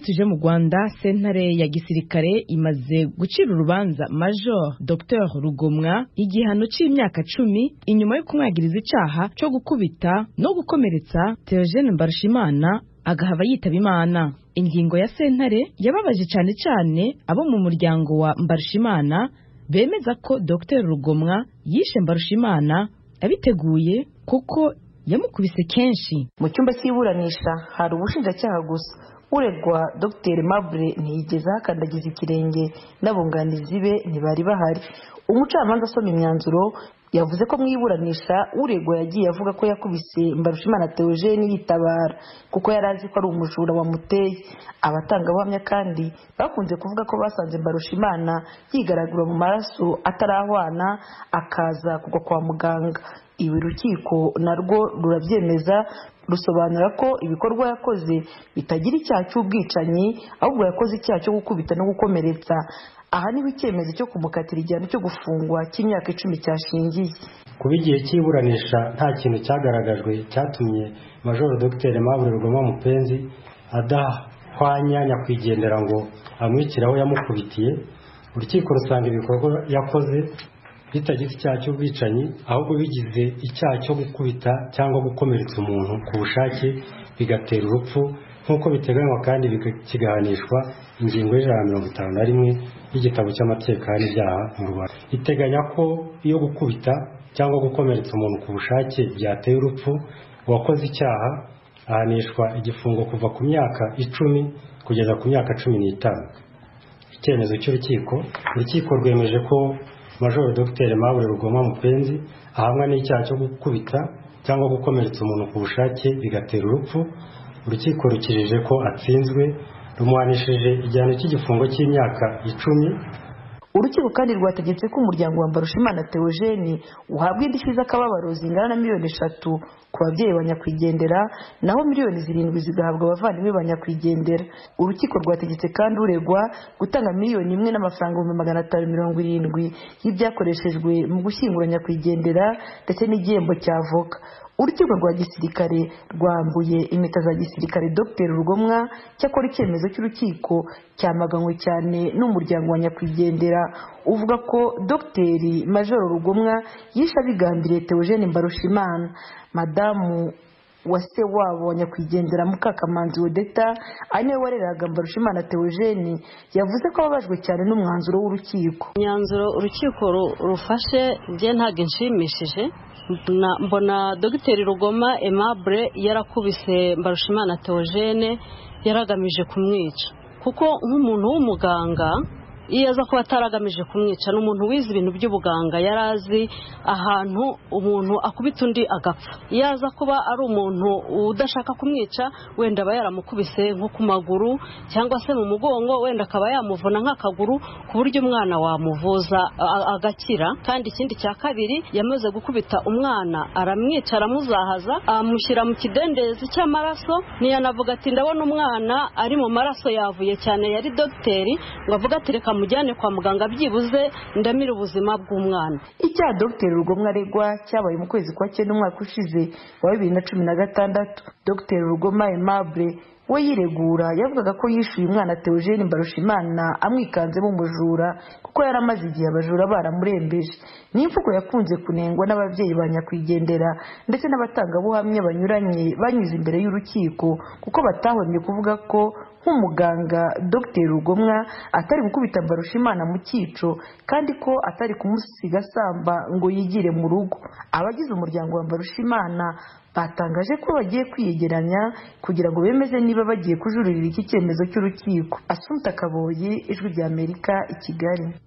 tuje mu rwanda sentare ya gisirikare imaze gucira urubanza major dr rugomwa igihano cy'imyaka cumi inyuma yo kumwagiriza icyaha cyo gukubita no gukomeretsa teogene mbarushimana agahava yitaba imana ingingo ya sentare yababaje cyane cyane abo mu muryango wa mbarushimana bemeza ko dr rugomwa yishe mbarushimana abiteguye kuko yamukubise kenshi mu cyumba cy'iburanisha hari ubushinjacyaha gusa uregwa dr mabure ntiyigeze ahakandagiza ikirenge n'abunganizi be ntibari bahari umucamanza asoma imyanzuro yavuze ko mu iburanisha uregwa yagiye avuga ko yakubise mbarushimana teogene yitabara kuko yari azi ko ari umujura wamuteye abatangabuhamya kandi bakunze kuvuga ko basanze mbarushimana yigaragura mu maraso atarahwana akaza kugwa kwa muganga ibi urukiko narwo rurabyemeza rusobanura ko ibikorwa yakoze bitagira icyaha cy'ubwicanyi ahubwo yakoze icyaha cyo gukubita no gukomeretsa aha niho icyemezo cyo kumukatira igihano cyo gufungwa cy'imyaka icumi cyashingiye kuba igihe cy'iburanisha nta kintu cyagaragajwe cyatumye majoro dr mabure rugoma mupenzi adahwanya nyakwigendera ngo amwikire aho yamukubitiye urukiko rusanga ibikorwa yakoze bitagifite icyaha cy'ubwicanyi ahubwo bigize icyaha cyo gukubita cyangwa gukomeretsa umuntu ku bushake bigatera urupfu nk'uko biteganywa kandi kigahanishwa ingingo y'ijana na mirongo itanu na rimwe y'igitabo cy'amatekano y'ibyaha mu rwanda iteganya ko iyo gukubita cyangwa gukomeretsa umuntu ku bushake byateye urupfu uwakoze icyaha ahanishwa igifungo kuva ku myaka icumi kugeza ku myaka cumi n'itanu icyemezo cy'urukiko urukiko rwemeje ko majoro dr mabure rugoma mupenzi ahamwa n'icyaha cyo gukubita cyangwa gukomeretsa umuntu ku bushake bigatera urupfu urukiko rukirije ko atsinzwe rumuhanishije igihano cy'igifungo cy'imyaka icumi urukiko kandi rwategetse ko umuryango wa mbarushimana teogene uhabwa indishyi z'akababaro zingana na miliyoni eshatu ku babyeyi ba nyakwigendera naho miliyoni zirindwi zigahabwa abavandimwe ba nyakwigendera urukiko rwategetse kandi uregwa gutanga miliyoni imwe n'amafaranga ibihumbi magana atanu mirongo irindwi y'ibyakoreshejwe mu gushyingura nyakwigendera ndetse n'igihembo cy'avoka urukiko rwa gisirikare rwambuye impeta za gisirikare dr rugomwa cyakora icyemezo cy'urukiko cyamaganywe cyane n'umuryango wa nyakwigendera uvuga ko dr majoro rugomwa yishe abigambiriye teogene mbarushimana madamu wase wabo wa nyakwigendera mukakamanzi wodeta ari niwe wareraga mbarushimana teogene yavuze ko ababajwe cyane n'umwanzuro w'urukiko imyanzuro urukiko rufashe njye ntabwo inshimishije mbona dogiteri rugoma emabure yarakubise mbarushimana teogene yaragamije kumwica kuko nk'umuntu w'umuganga iyo aza kuba ataragamije kumwica ni umuntu wize ibintu by'ubuganga yari azi ahantu umuntu akubita undi agapfa iyo aza kuba ari umuntu udashaka kumwica wenda aba yaramukubise nko ku maguru cyangwa se mu mugongo wenda akaba yamuvuna nk'akaguru ku buryo umwana wamuvuza agakira kandi ikindi cya kabiri yamaze gukubita umwana aramwica aramuzahaza amushyira mu kidendezi cy'amaraso ntiyanavuga ati ndabona umwana ari mu maraso yavuye cyane yari dogiteri ngo avuge ati reka mujyane kwa muganga byibuze ndamira ubuzima bw'umwana icyaha dogiteri rugomwa aregwa cyabaye mu kwezi kwa cyenda umwaka ushize wa bibiri na cumi na gatandatu dogiteri rugoma emabure we yiregura yavugaga ko yishyuye umwana teogene mbarushimana amwikanzemo umujura kuko yari amaze igihe abajura baramurembeje ni imvugo yakunze kunengwa n'ababyeyi ba nyakwigendera ndetse n'abatangabuhamya banyuranye banyuze imbere y'urukiko kuko batahomye kuvuga ko nk'umuganga dr rugomwa atari gukubita mbarushimana mu cyico kandi ko atari kumusiga asamba ngo yigire mu rugo abagize umuryango wa mbarushimana batangaje ko bagiye kwiyegeranya kugira ngo bemeze niba bagiye kujuririra iki cyemezo cy'urukiko asunta kaboyi ijwi ry'amerika i kigali